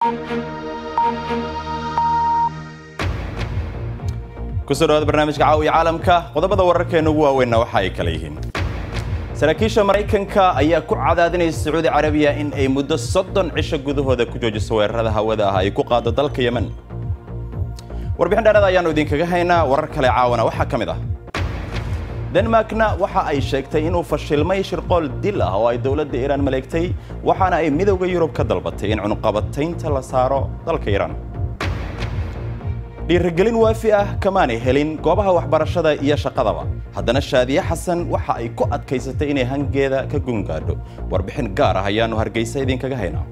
kusoo dhawaada barnaamijka caawiya caalamka qodobada wararkeena ugu waaweynna waxa ay kala yihiin saraakiisha maraykanka ayaa ku cadaadinaysa sacuudi carabiya in ay muddo soddon cisho gudahooda ku joojiso weerarada hawada ah ay ku qaado dalka yemen warbixin dheerada ayaannu idinkaga haynaa warar kale caawana waxaa ka mid ah denmarkna waxa ay sheegtay inuu fashilmay shirqool dil ah oo ay dowladda iiraan maleegtay waxaana ay midowda yurub ka dalbatay in cunuqabataynta la saaro dalka iiraan dhiirigelin waafi ah kamaanay helin goobaha waxbarashada iyo shaqadaba haddana shaadiye xasan waxa ay ku adkaysatay inay hangeeda ka gungaadho warbixin gaar ah ayaannu hargeysa idinkaga haynaa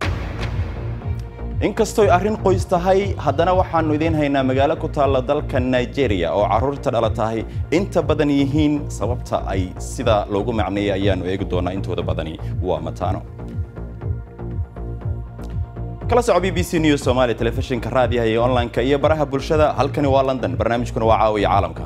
inkastoy arrin qoys tahay haddana waxaannu idiin haynaa magaalo ku taalla dalka nigeria oo carruurta dhala tahay inta badan yihiin sababta ay sida loogu macneeyay ayaannu eegi doonaa intooda badani waa mataano kala soco b b c news somalia telefishinka raadiyaha iyo online-ka iyo baraha bulshada halkani waa london barnaamijkuna waa caawiya caalamka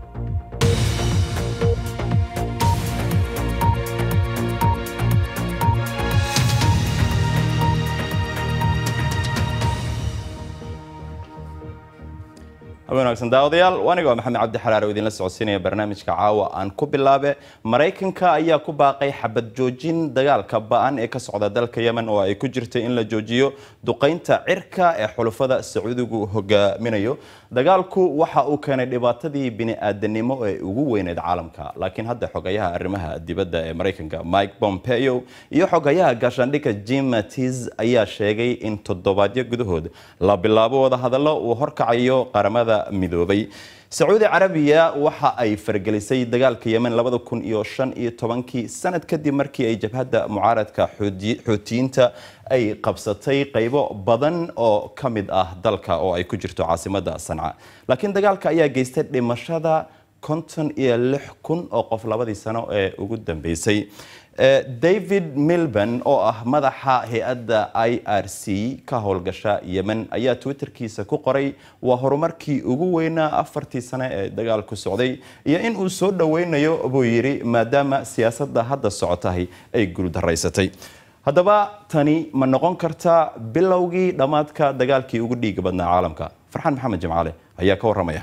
habeen wanaagsan daawadayaal aniga waa maxamed cabdi xalaar oo idinla socodsiinaya barnaamijka caawa aan ku bilaabe maraykanka ayaa ku baaqay xabad joojin dagaalka ba-an ee ka socda dalka yemen oo ay ku jirtay in la joojiyo duqaynta cirka ee xulufada sacuudigu hogaaminayo dagaalku waxa uu keenay dhibaatadii bini-aadanimo ee ugu weyneed caalamka laakiin hadda xogayaha arrimaha dibadda ee maraykanka mike pompeo iyo xogayaha gaashaandhigga jim mattis ayaa sheegay in toddobaadyo gudahood la bilaabo wadahadallo uu horkacayo qaramada midoobay sacuudi carabiya waxa ay fargelisay dagaalka yemen labada kun iyo shan iyo tobankii sanad kadib markii ay jabhadda mucaaradka xuutiyiinta ay qabsatay qaybo badan oo ka mid ah dalka oo ay ku jirto caasimadda sanca laakiin dagaalka ayaa geystay dhimashada konton iyo lix kun oo qof labadii sano ee ugu dambeysay david milban oo ah madaxa hay-adda i r c ka howlgasha yemen ayaa twitterkiisa ku qoray waa horumarkii ugu weynaa afartii sane ee dagaalku socday iyo in uu soo dhoweynayo buu yidhi maadaama siyaasadda hadda socotahay ay guuldaraysatay haddaba tani ma noqon kartaa bilowgii dhammaadka dagaalkii ugu dhiiga badnaa caalamka farxaan maxamed jimcaale ayaa ka warramaya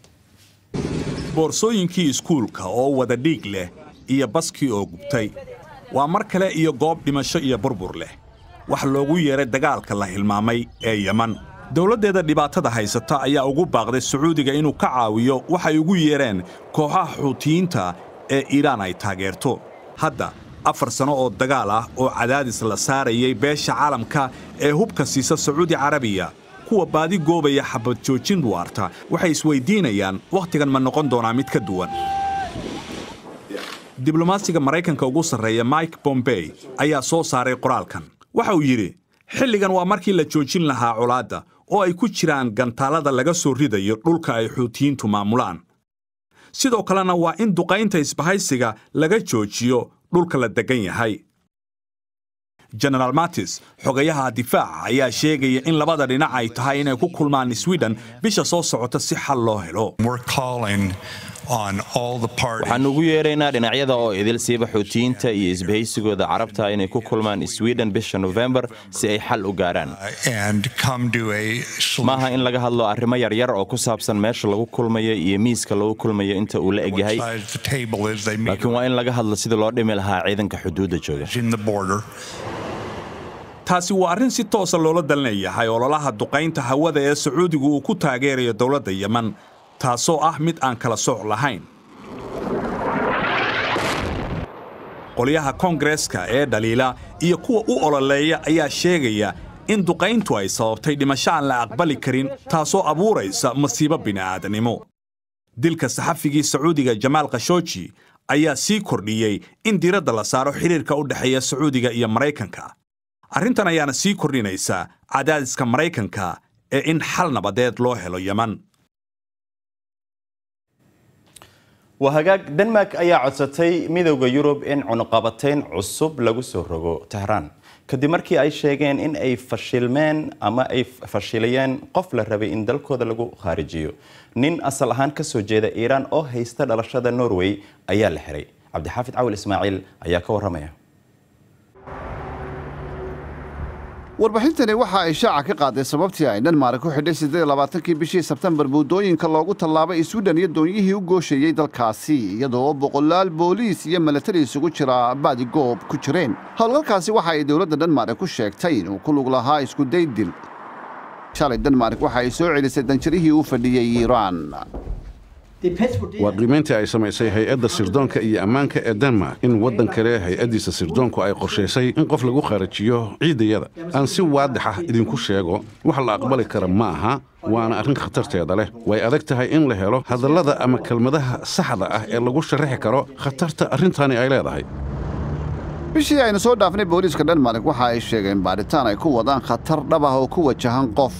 boorsooyinkii iskuulka oo wada dhiig leh iyo baskii oo gubtay waa mar kale iyo goob dhimasho iyo burbur leh wax loogu yeeray dagaalka la hilmaamay ee yeman dowladdeeda dhibaatada haysata ayaa ugu baaqday sacuudiga inuu ka caawiyo waxay ugu yeereen kooxaha xuutiyiinta ee iiraan ay taageerto hadda afar sano oo dagaal ah oo cadaadis la saarayay beesha caalamka ee hubka siisa sacuudi carabiya kuwa baadi goobaya xabad joojin waarta waxay isweydiinayaan wakhtigan ma noqon doonaa mid ka duwan diblomaasiga maraykanka ugu sarreeya mike bombey ayaa soo saaray qoraalkan waxa uu yidhi xilligan waa markii la joojin lahaa colaadda oo ay ku jiraan gantaallada laga soo ridayo dhulka ay xuutiyiintu maamulaan sidoo kalena waa in duqaynta isbahaysiga laga joojiyo dhulka la deggan yahay genaraal matis xogayaha difaaca ayaa sheegaya in labada dhinac ay tahay inay ku kulmaan sweden bisha soo socota si xal loo helo waxaan ugu yeeraynaa dhinacyada oo idil siiba xuutiyiinta iyo isbahaysigooda carabta inay ku kulmaan sweden bisha nofembar si ay xal u gaaraan maaha in laga hadlo arrimo yaryar oo ku saabsan meesha lagu kulmayo iyo miiska lagu kulmayo inta uu la egyahay laakiin waa in laga hadlo sida loo dhimi lahaa ciidanka xuduudda jooga taasi waa arrin si toosa loola dalinayahay ololaha duqaynta hawada ee sacuudigu uu ku taageerayo dowladda yeman taasoo ah mid aan kala sooc lahayn qolyaha koongareeska ee dhaliila iyo kuwa u ololeeya ayaa sheegaya in duqayntu ay sababtay dhimasho aan la aqbali karin taasoo abuuraysa masiibo bini'aadanimo dilka saxafigii sacuudiga jamaal khashooji ayaa sii kordhiyey in diiradda la saaro xidhiirka u dhexeeya sacuudiga iyo maraykanka arrintan ayaana sii kordhinaysa cadaadiska maraykanka ee in xal nabadeed loo helo yeman waa hagaag denmark ayaa codsatay midowda yurub in cunuqabatayn cusub lagu soo rogo tehraan kadib markii ay sheegeen in ay fashilmeen ama ay fashilayeen qof la rabay in dalkooda lagu khaarijiyo nin asal ahaan ka soo jeeda iiraan oo haysta dhalashada norway ayaa la xiray cabdixaafid cawil ismaaciil ayaa ka warramaya warbixintani waxa ay shaaca ka qaaday sababtii ay dhanmaark ku xidhay siddeed labaatankii bishii sebtembar buudooyinka loogu tallaabay swidhen iyo doonyihii u gooshayey dalkaasi iyadoo boqolaal booliis iyo milatari isugu jira baadigoob ku jireen howlgalkaasi waxa ay dowladda dhanmaark ku sheegtay inuu ku lug lahaa iskuday dil shalay denmark waxa ay soo celisay danjarihii u fadhiyey iiraan waa qiimayntii ay samaysay hay-adda sirdoonka iyo ammaanka ee denmark in waddan kale hay-addiisa sirdoonku ay qorshaysay in qof lagu kharajiyo ciidayada aan si waadix ah idinku sheego wax la aqbali kara ma aha waana arrin khatarteeda leh way adag tahay in la helo hadallada ama kelmadaha saxda ah ee lagu sharaxi karo khatarta arrintani ay leedahay bishii aynu soo dhaafnay booliiska dhanmark waxa ay sheegeen baadhitaan ay ku wadaan khatar dhab ah oo ku wajahan qof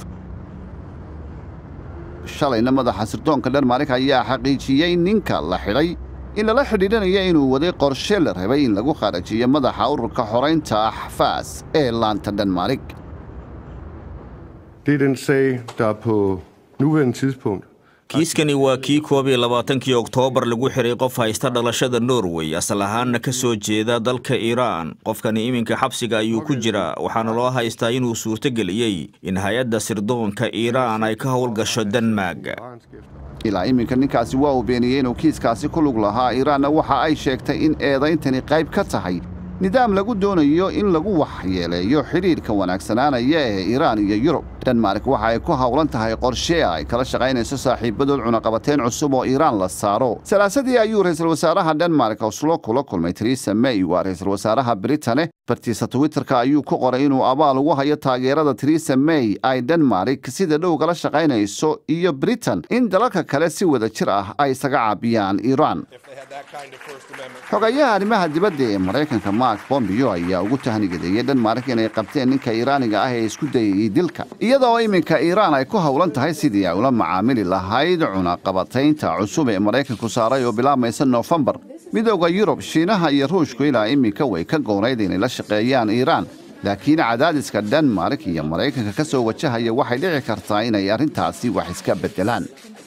shalayna madaxa sirdoonka dhanmark ayaa xaqiijiyey ninka la xidhay in lala xidhiidhanaya inuu waday qorshe la rabay in lagu kharajiyo madaxa ururka xoraynta axfaas ee laanta dhanmark Det er den sag, der på nuværende tidspunkt kiiskani waa kii koob iyo labaatankii oktoobar lagu xiray qof haysta dhalashada norway asal ahaanna ka soo jeeda dalka iiraan qofkani iminka xabsiga ayuu ku jiraa waxaana loo haystaa inuu suurtogeliyey in hay-adda sirdoonka iiraan ay ka howlgasho denmark ilaa iminka ninkaasi waa uu beeniyey inuu kiiskaasi ku lug lahaa iiraanna waxa ay sheegtay in eedayntani qayb ka tahay nidaam lagu doonayo in lagu waxyeeleeyo xidhiidhka wanaagsanaanaya ee iiraan iyo yurub dhanmark waxa ay ku howlan tahay qorshe ay kala shaqaynayso saaxiibadood cunaqabateyn cusub oo iiraan la saaro salaasadii ayuu ra'iisul wasaaraha dhanmark oslo kula kulmay teresa may waa ra'iisul wasaaraha britane bartiisa twitterka ayuu ku qoray inuu abaal ugu hayo taageerada teresa may ay dhanmark sida dhow kala shaqaynayso iyo britain in dalalka kale si wada jir ah ay isaga caabiyaan iiraan xogayaha arrimaha dibadda ee maraykanka mark bombio ayaa ugu tahnigadeeyey dhanmark inay qabteen ninka iiraaniga ah ee isku dayayey dilka iyadoo iminka iiraan ay ku howlan tahay sidii ay ula macaamili lahayd cunaqabataynta cusub ee maraykanku saaray oo bilaabmaysa noofembar midooda yurub shiinaha iyo ruushku ilaa iminka way ka goonayd inay la shaqeeyaan iiraan laakiin cadaadiska dhanmark iyo maraykanka ka soo wajahaya waxay dhici kartaa inay arrintaasi wax iska beddelaan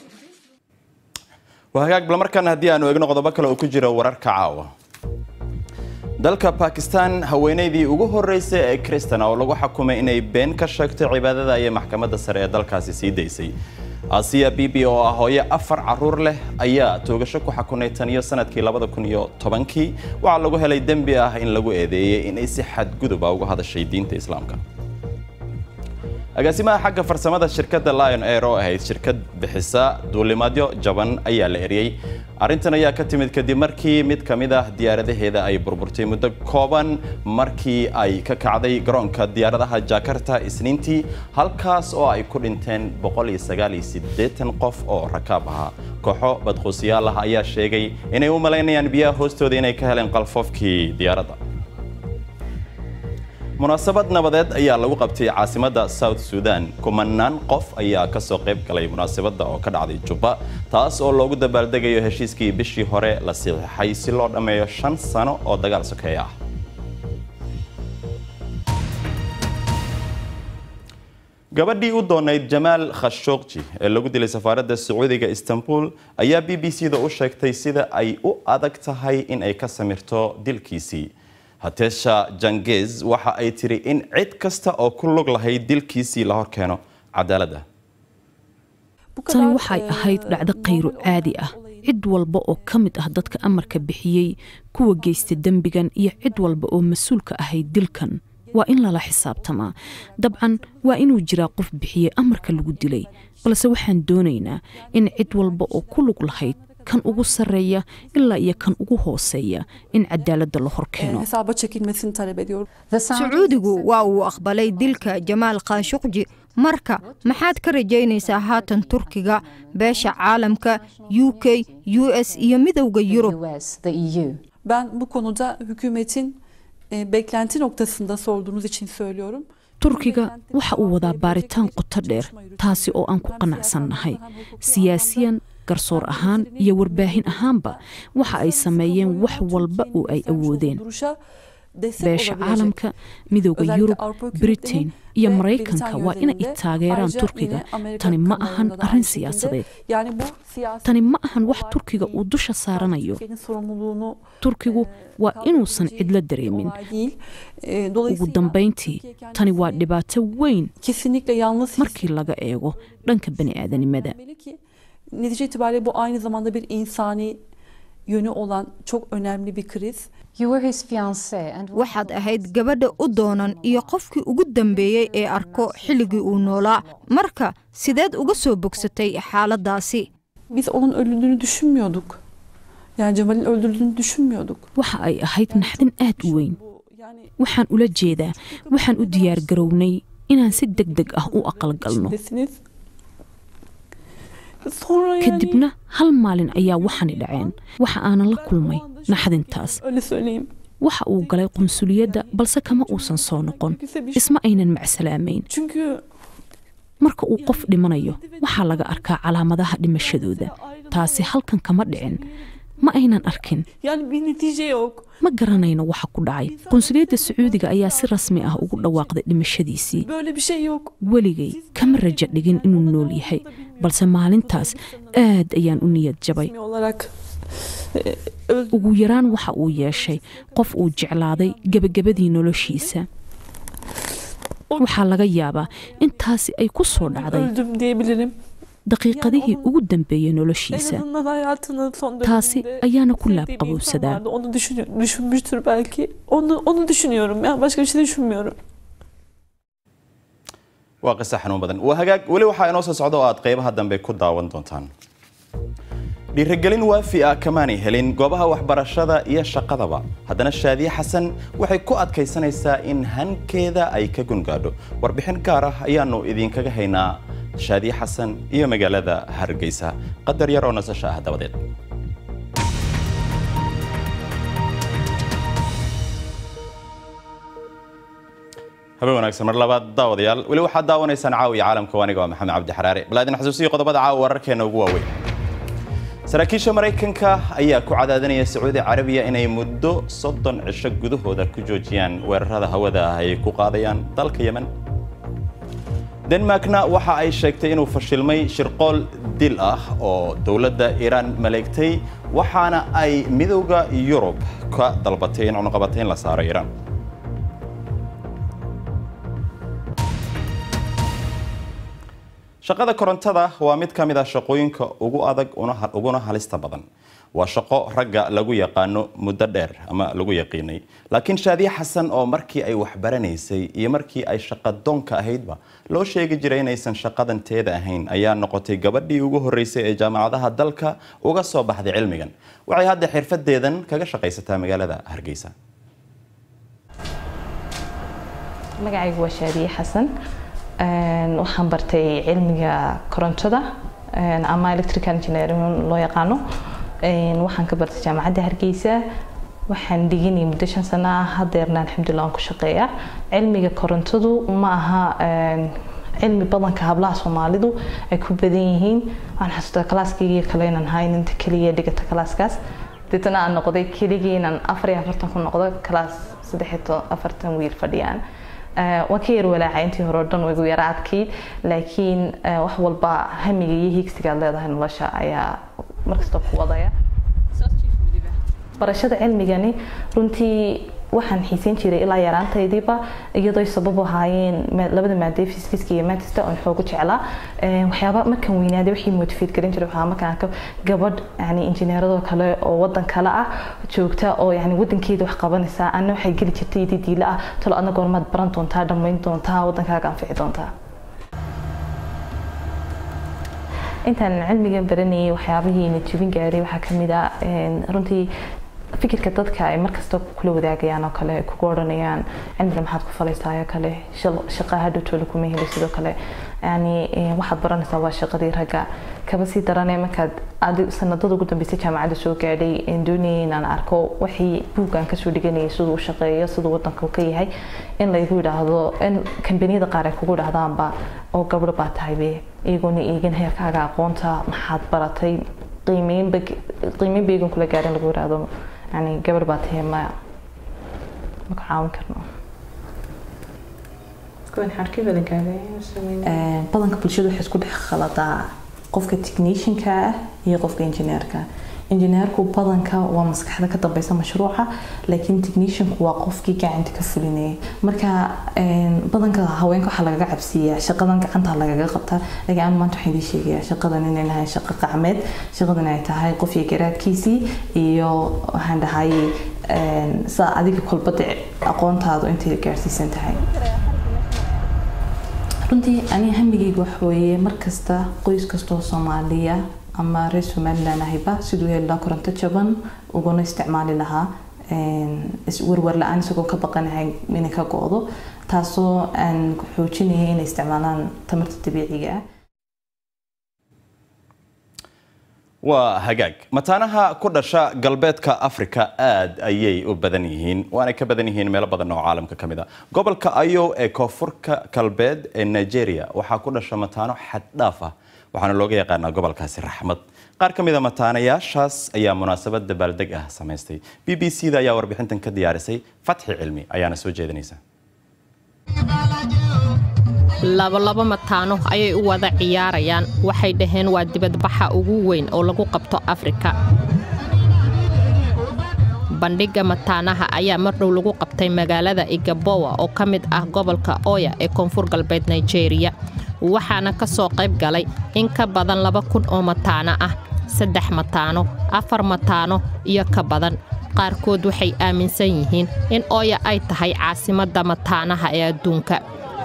hagaag bal markaan haddii aanu eegno qodobo kale oo ku jira wararka caawa dalka bakistan haweenaydii ugu horreysay ee kristan oo lagu xakumay inay been ka sheegto cibaadada ayay maxkamadda sare ee dalkaasi sii daysay asiya bibi oo ah hooyo afar caruur leh ayaa toogasho ku xakunay tan iyo sanadkii labada kun iyo tobankii waxaa lagu helay dembi ah in lagu eedeeyey inay si xadguduba uga hadashay diinta islaamka agaasimaha xagga farsamada shirkadda lion air oo ahayd shirkad bixisa duulimaadyo jaban ayaa la eriyey arrintan ayaa ka timid kadib markii mid ka mid ah diyaaradaheeda ay burburtay muddo kooban markii ay ka kacday garoonka diyaaradaha jakarta isniintii halkaas oo ay ku dhinteen qof oo rakaab ahaa kooxo badquusiyaal ah ayaa sheegay inay u malaynayaan biyaha hoostooda inay ka heleen qalfoofkii diyaaradda munaasabad nabadeed ayaa lagu qabtay caasimadda south sudan kumanaan qof ayaa ka soo qayb galay munaasabadda oo ka dhacday jubba taas oo loogu dabaaldegayo heshiiskii bishii hore la siixay si loo dhammeeyo shan sano oo dagaal sokeeye ah gabadhii u doonayd jamaal khashogji ee lagu dilay safaaradda sacuudiga istanbul ayaa b b c da u sheegtay sida ay u adag tahay in ay ka samirto dilkiisii hatesha jangez waxa ay tiri in cid kasta oo ku lug lahayd dilkiisii la hor keeno cadaaladda tani waxay ahayd dhacdo khayru caadi ah cid walba oo ka mid ah dadka amarka bixiyey kuwa geysta dembigan iyo cid walba oo mas-uulka ahayd dilkan waa in lala xisaabtamaa dabcan waa inuu jiraa qof bixiyey amarka lagu dilay balse waxaan doonaynaa in cid walba oo ku lug lahayd kan ugu sarreeya ilaa iyo kan ugu hooseeya in cadaaladda la hor keeno sacuudigu waa uu aqbalay dilka jamaal khashuqji marka maxaad ka rajaynaysaa haatan turkiga beesha caalamka u k u s iyo midowda yurub Ben bu konuda hükümetin e, beklenti noktasında sorduğunuz için söylüyorum. turkiga waxa uu wadaa baaritaan qoto dheer taasi oo aan ku qanacsannahay siyaasiyan garsoor ahaan iyo warbaahin ahaanba waxa ay sameeyeen wax walba oo ay awoodeen Duruşa beesha caalamka midooda yurub britain iyo maraykanka waa inay taageeraan turkiga tani ma ahan arrin siyaasadeed tani ma ahan wax turkiga uu dusha saaranayo turkigu waa inuusan cidlo dareemin ugu dambayntii tani waa dhibaato weyn markii laga eego dhanka bani'aadanimada netice itibariyle bu aynı zamanda bir insani yönü olan çok önemli bir kriz. waxaad ahayd gabadha u doonan iyo qofkii ugu dambeeyey ee arko xilligii uu noolaa marka sideed uga soo bogsatay xaaladaasi Biz onun öldüğünü düşünmüyorduk. Yani Cemal'in öldürüldüğünü düşünmüyorduk. waxa ay ahayd naxdin aad u weyn waxaan ula jeedaa waxaan u diyaar garownay inaan si deg deg ah u aqalgalno Desiniz. Sonra yani kadibna hal maalin ayaa waxani dhaceen waxa aanan la kulmay naxdintaas öyle söyleyeyim. waxa uu galay qunsuliyadda balse kama uusan soo noqon isma aynan macsalaamayn Çünkü marka uu qof dhimanayo waxaa laga arkaa calaamadaha dhimashadooda taasi halkan kama dhicin ma aynan arkin yani bir netice yok. ma garanayno waxa ku dhacay qunsuliyadda sacuudiga ayaa si rasmi ah ugu dhawaaqday dhimashadiisii Böyle bir şey yok. weligay kama rajo dhigin inuu nool yahay balse maalintaas aad ayaan u niyad jabay Resmi olarak ugu yaraan waxa uu yeeshay qof uu jeclaaday gebagabadii noloshiisa waxaa laga yaabaa intaasi ay ku soo dhacday öldüm diyebilirim. daqiiqadihii ugu dambeeyey En noloshiisa azından hayatının son taasi döneminde ayaana ku sevdiği bir insan laabqabowsadaa vardı. Onu düşünüyor, düşünmüştür belki. Onu onu düşünüyorum. Yani başka bir şey düşünmüyorum. waa qisa xanuun badan waa hagaag weli waxaa inoo soo socda oo aad qaybaha dambe ku daawan doontaan dhiirigelin waafi ah kamaanay helin goobaha waxbarashada iyo shaqadaba haddana shaadiye xasan waxay ku adkaysanaysaa in hankeeda ay ka gungaadho warbixin gaar ah ayaanu idinkaga haynaa shaadiye xasan iyo magaalada hargeysa qadar yar oo nasasho ah dabadeed habeen wanaagsan mar labaad daawadayaal weli waxaad daawanaysaan caawiya caalamka aniga waa maxamed cabdi xaraare bal aadin xasuusiyo qodobada caawa wararkeena ugu waaweyn saraakiisha maraykanka ayaa ku cadaadinaya sacuudi carabiya inay muddo soddon cisho gudahooda ku joojiyaan weerarada hawada ah ay ku qaadayaan dalka yemen denmarkna waxa ay sheegtay inuu fashilmay shirqool dil ah oo dowladda iiraan maleegtay waxaana ay midowda yurub ka dalbatay in cunuqabatayn la saaro iiraan shaqada korontada waa mid ka mid ah shaqooyinka ugu adag una- uguna halista badan waa shaqo ragga lagu yaqaano muddo dheer ama lagu yaqiinay laakiin shaadiye xasan oo markii ay waxbaranaysay iyo markii ay shaqadoonka ahaydba loo sheegi jiray inaysan shaqadan teeda ahayn ayaa noqotay gabadhii ugu horeysay ee jaamacadaha dalka uga soo baxday cilmigan waxay hadda xirfadeedan kaga shaqaysataa magaalada hargeysa magacaygu waa shaadiye xasan Een, waxaan bartay cilmiga korontada een, ama electrical engineering loo yaqaano Een, waxaan ka bartay jaamacadda hargeysa waxaan dhiganay muddo shan sano ah hadeerna alxamdulilah waan ku shaqeeyaa cilmiga korontadu ma aha een, cilmi badanka hablaha soomaalidu ay ku badan yihiin waxaan xasuustaa kalaaskaygiiyo kale inaan ahayn inta keliya dhigata kalaaskaas deetana aan noqday keligii inaan afar iyo afartan ku noqdo kalaas saddex iyo to- afartan wiil fadhiyaan Eh, waan ka yar walaacay intii hore oo dhan way igu yara adkayd laakiin eh, wax walba hamiga iyo higsiga aad leedahay nolosha ayaa markasta ku wadaya barashada cilmigani runtii waxaan xiiseyn jiray ilaa yaraantaydiiba iyadoo ay sabab u ahaayeen ma- labada maadee fiskiska iyo manchester oon xoogu jeclaa Eh, waxyaaba markaan weynaaday wixii motivate garin jiray waxaa markaan arko gabadh yani injineeradoo kale oo wadan kale ah joogta oo yani wadankeeda wax qabanaysa ana waxay geli jirtay iyadii diila ah talo adna goormaad baran doontaa dhammayn doontaa wadankaaga anfici doontaa intaan cilmigan baranayay waxyaabihii na jebin gaaray waxaa ka mid ah een, runtii fikirka dadka ay markasta kula wadaagayaan oo kale kugu odhanayaan cilmiga maxaad ku falaysaa oo kale shal- shaqa hadhowtoola kuma heli sidoo kale yani eh, waxaad baranaysaa waa shaqadii ragga kaba sii darane markaad adi sanadada ugu dambeysay jaamacadda soo gaadhay een doonayay inaan arko wixii buuggaan kasoo dhiganayay siduu u shaqeeyo siduu wadanka u ka yahay in laygu yidhaahdo in kambaniyada qaar ay kugu idhahdaanba oo gabdho baa tahaybe iyagoona eegin heerkaaga aqoonta maxaad baratay qiimeynba qiimeyn ba eegan kula gaarin lagu yidhaahdo yani gabadh baa tahay maya ma ku caawin karno badanka bulshada waxay isku dhex khaladaa qofka technicianka ah iyo qofka engineerka injineerku badanka waa maskaxda ka dambeysa mashruuca laakiin technicianku waa qofkii gacanta ka fulinayay marka badanka haweenka waxaa lagaga cabsiiyaa shaqadan gacanta lagaga qabtaa laakiin aan maanta waxaan idiin sheegayaa shaqadan inay nahay shaqo qacmeed shaqadan ay tahay qof iyo garaadkiisii iyo waxaan dhahay saa adiga kolbada aqoontaadu intay gaarsiisan tahay runtii aniga hamigayga waxa weeye markasta qoys kastoo soomaaliya ama reer somalilan ahayba siduu heli lahaa koronto jaban uguna isticmaali lahaa warwar la-aan isagoo ka baqanahay inay ka go-do taasoo aan xoojinaya inay isticmaalaan tamarta dabiiciga ah waa hagaag mataanaha ku dhasha galbeedka afrika aad ayay u badan yihiin waanay ka badan yihiin meelo badan oo caalamka ka mid a gobolka ayo ee koonfurka galbeed ee nigeria waxaa ku dhasha mataano xaddhaaf ah waxaana looga yaqaanaa gobolkaasi raxmad qaar ka mid a mataanayaashaas ayaa munaasabad dabaaldeg ah samaystay b b c da ayaa warbixintan ka diyaarisay fatxi cilmi ayaana soo jeedinaysa labolabo mataano ayay u wada ciyaarayaan waxay dhaheen waa dibadbaxa ugu weyn oo lagu qabto afrika bandhigga mataanaha ayaa mardhow lagu qabtay magaalada igabowa oo ka mid ah gobolka oya ee koonfur galbeed nigeria waxaana ka soo qayb galay in ka badan laba kun oo mataano ah saddex mataano afar mataano iyo ka badan qaarkood waxay aaminsan yihiin in oya ay tahay caasimadda mataanaha ee adduunka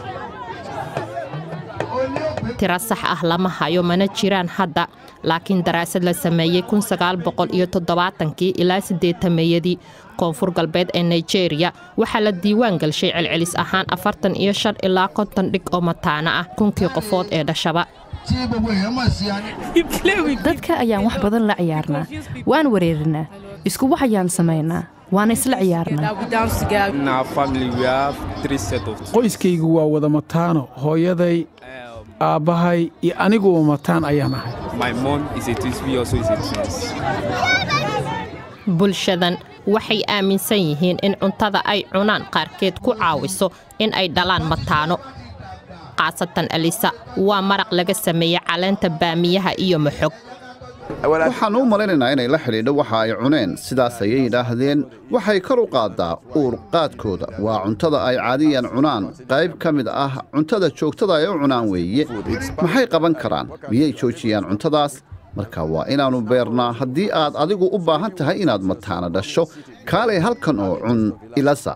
tiro sax ah lama hayo mana jiraan hadda laakiin daraasad la sameeyey kii ilaa siddeetameeyadii koonfur galbeed ee nigeria waxaa la diiwaan galshay celcelis ahaan afartan iyo shan ilaa konton dhig oo mataano ah kunkii qofood ee dhashaba dadka ayaan wax badan la ciyaarnaa waan wareerinaa isku wax ayaan samaynaa waana isla ciyaarnaa qoyskaygu waa wada mataano hooyaday aabbahay iyo aniguba mataan ayaan ahay bulshadan waxay aaminsan yihiin in cuntada ay cunaan qaarkeed ku caawiso in ay dhalaan mataano khaasatan alisa waa maraq laga sameeyey caleenta baamiyaha iyo maxog waxaan u malaynaynaa inay la xidhiidho waxa ay cuneen sidaas ayay yidhaahdeen waxay kor u qaaddaa uurqaadkooda waa cuntada ay caadiyan cunaan qayb ka mid ah cuntada joogtada ay u cunaan weeye maxay qaban karaan miyay joojiyaan cuntadaas marka waa inaannu beernaa haddii aad adigu u baahan tahay inaad mataana dhasho kaalay halkan oo cun ilasa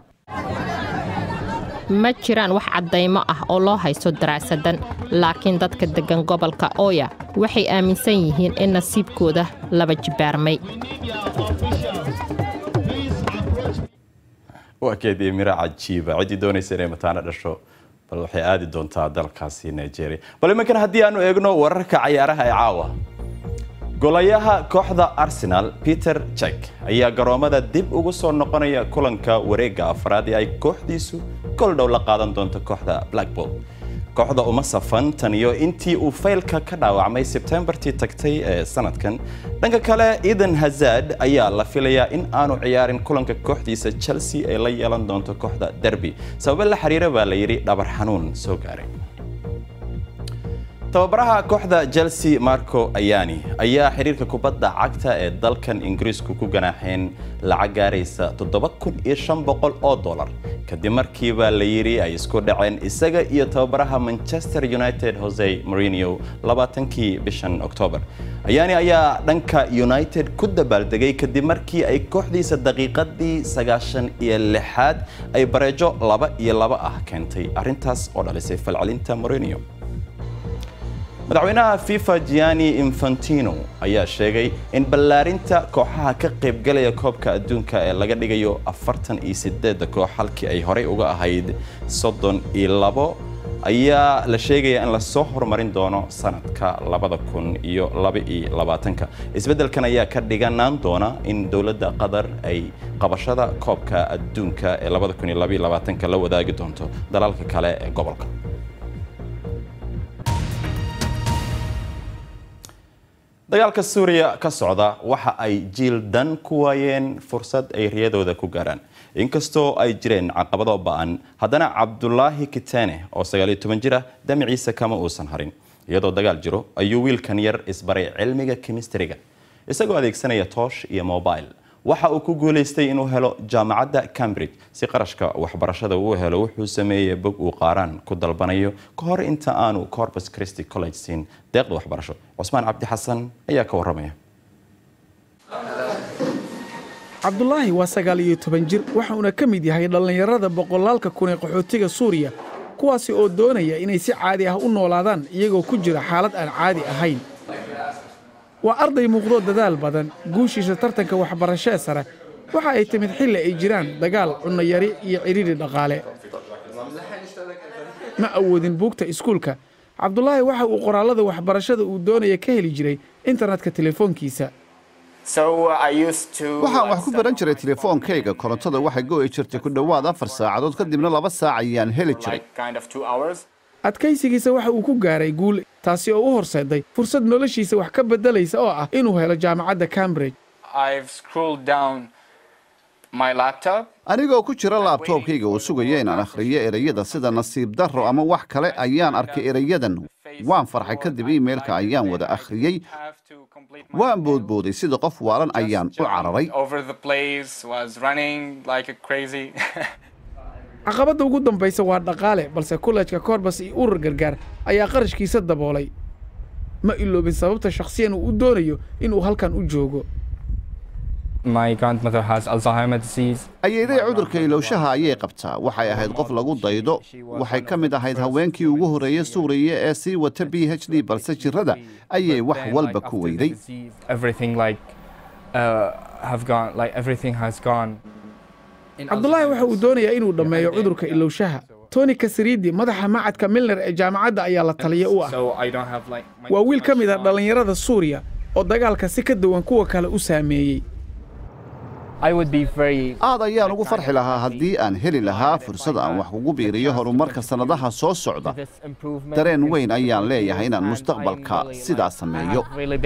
ma jiraan wax caddaymo ah oo loo haysto daraasadan laakiin dadka deggan gobolka oya waxay aaminsan yihiin in nasiibkooda laba jibaarmay waa keedii miro cajiiba ciddii doonaysa inay mataano dhasho bal waxay aadi doontaa dalkaasi nigeria bal iminkan haddii aanu eegno wararka cayaaraha ee caawa golayaha kooxda arsenal peter jek ayaa garoomada dib ugu soo noqonaya kulanka wareegga afraad ee ay kooxdiisu goldhow la qaadan doonto kooxda blackpool kooxda uma safan tan iyo intii uu faylka ka dhaawacmay sebtembartii tagtay ee sanadkan dhanka kale eden hazard ayaa la filayaa in aanu ciyaarin kulanka kooxdiisa chelsea ay la yeelan doonto kooxda derby sababo la xiriira baa la yidhi dhabar xanuun soo gaaray tababaraha kooxda chelsea marco ayani ayaa xiriirka kubadda cagta ee dalkan ingiriisku ku ganaaxeen lacag gaaraysa oo dolar kadib markiiba la yidhi ay isku dhaceen isaga iyo tababaraha manchester united jose marino labaatankii bishan oktoobar ayani ayaa dhanka united ku dabaaldegay kadib markii ay kooxdiisa daqiiqadii sagaashan iyo lixaad ay bareejo laba iyo laba ah keentay arrintaas oo dhalisay falcelinta marino madaxweynaha fifa gianni infantino ayaa sheegay in ballaarinta kooxaha ka qaybgalaya koobka adduunka ee laga dhigayo afartan iyo sideedda koox halkii ay horey uga ahayd soddon iyo labo ayaa la sheegaya in lasoo horumarin doono sanadka labada kun iyo laba iyo labaatanka isbeddelkan ayaa ka dhiganaan doona in dowladda qatar ay qabashada koobka adduunka ee labada kun iyo laba iyo labaatanka la wadaagi doonto dalalka kale ee gobolka dagaalka suuriya ka socda waxa ay jiil dan ku waayeen fursad ay riyadooda ku gaaraan inkastoo ay jireen caqabado ba'an haddana cabdulaahi kitene oo sagaaliyo toban jir ah damaciisa kama uusan harin iyadoo dagaal jiro ayuu wiilkan yar isbaray cilmiga kimistriga isagoo adeegsanaya toosh iyo mobile waxa uu ku guulaystay inuu helo jaamacadda cambridge si qarashka waxbarashada uu helo wuxuu sameeyey bog uu qaaraan ku dalbanayo ka hor inta aanu corpus christi college siin deeqda waxbarasho cusmaan cabdi xasan ayaa ka warramaya cabdulaahi waa sagaal iyo toban jir waxauna ka mid yahay dhallinyarada boqolaalka kun ee qaxootiga suuriya kuwaasi oo doonaya inay si caadi ah u noolaadaan iyagoo ku jira xaalad aan caadi ahayn waa arday muuqdoo dadaal badan guushiisa tartanka waxbarashee sare waxa ay timid xilli ay jiraan dagaal cunnayari iyo cidhidhi dhaqaale ma awoodin buugta iskuulka cabdulaahi waxa uu qoraallada waxbarashada uu doonaya ka heli jiray internetka telefoonkiisa waxaan wax ku baran jiray telefoonkayga korontada waxay go'i jirtay ku dhowaad afar saacadood kadibna laba saac ayaan heli jiray adkaysigiisa waxa uu ku gaaray guul taasi oo u horseeday fursad noloshiisa wax ka beddelaysa oo ah inuu helo jaamacadda cambridge anigoo ku jira laabtoobkayga uu sugaya inaan akhriyo ereyada sida nasiib darro ama wax kale ayaan arkay ereyadan waan farxay kadib iimailka ayaan wada akhriyey waan boodbooday sida qof waalan ayaan u cararay caqabadda ugu dambaysa waa dhaqaale balse kollejka korbas iyo urur gargaar ayaa qarashkiisa daboolay ma iloobin sababta shakhsiyan uu u doonayo inuu halkan u joogo ayeeday cudurka ilowshaha ayay qabtaa waxay ahayd qof lagu daydo waxay ka mid ahayd haweenkii ugu horreeyey suuriya ee sii wata b h d balse jirrada ayay wax walba ku weyday cabdulaahi waxa uu doonayaa inuu dhammeeyo cudurka ilowshaha toni kasriidi madaxa macadka milner ee jaamacadda ayaa la taliya u ah waa wiil ka mid ah dhallinyarada suuriya oo dagaalka si ka duwan kuwa kale u saameeyey aad ayaan ugu farxi lahaa haddii aan heli lahaa fursad aan wax kugu biiriyo horumarka sannadaha soo socda dareen weyn ayaan leeyahay inaan mustaqbalka sidaa sameeyo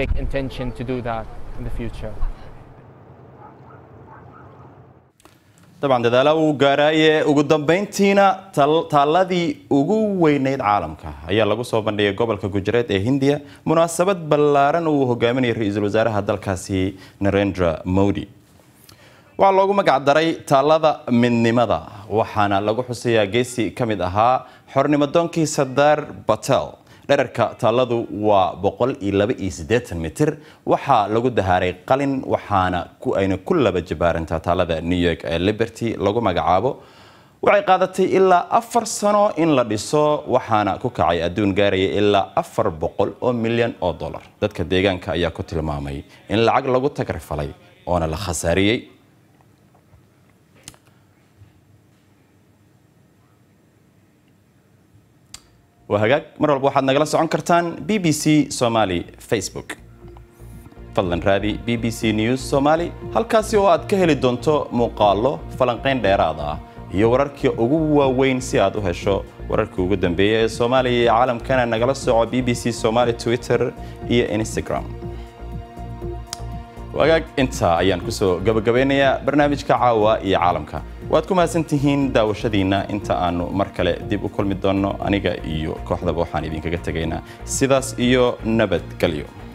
dabcan dadaala uu gaaraaye ugu dambayntiina taalladii ugu weynayd caalamka ayaa lagu soo bandhigay gobolka gujareed ee hindiya munaasabad ballaaran uu hogaaminayay ra-iisul wasaaraha dalkaasi narendra modi waxaa loogu magac daray taallada midnimada waxaana lagu xusayaa geesi ka mid ahaa xornimadoonkii sardar batel dherarka taalladu waa boqol iyo laba iyo siddeetan mitir waxaa lagu dahaaray qalin waxaana ayna ku laba jabaarantaa taallada new york ee liberty lagu magacaabo waxay qaadatay ilaa afar sano in la dhiso waxaana ku kacay adduun gaaraya ilaa afar boqol oo milyan oo dollar dadka deegaanka ayaa ku tilmaamay in lacag lagu tagrifalay oona la khasaariyey waa hagaag mar walba waxaad nagala socon kartaan b b c somaali facebook fadlan raadi b b c news somaali halkaasi oo aad ka heli doonto muuqaallo falanqayn dheeraad ah iyo wararkii ugu waaweyn si aad u hesho wararkii ugu dambeeya ee soomaaliya iyo caalamkana nagala soco b b c somaali twitter iyo instagram wagaag intaa ayaan kusoo gabagabeynayaa barnaamijka caawa iyo caalamka waad ku mahadsan tihiin daawashadiinna inta aanu mar kale dib u kulmi doonno aniga iyo kooxdaba waxaan idinkaga tegaynaa sidaas iyo nabadgelyo